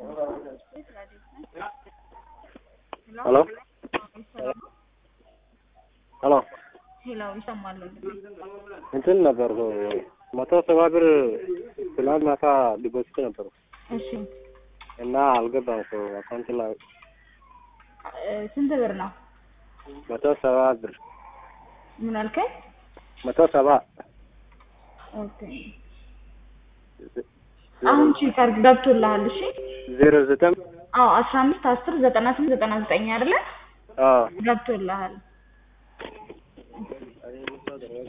ሄሎ ሄሎ ሄሎ ይሰማል። እንትን ነበር መቶ ሰባ ብር ትናንት ማታ ዲፖዚት ነበሩ እሺ እና አልገባም እኮ አካውንት ላይ እ ስንት ብር ነው? መቶ ሰባ ብር ምን አልከኝ? መቶ ሰባ ኦኬ አሁን ቼክ አድርግ ገብቶልሃል። እሺ ዜሮ ዘጠኝ አዎ አስራ አምስት አስር ዘጠና ስምንት ዘጠና ዘጠኝ አይደለ? አዎ ገብቶልሃል።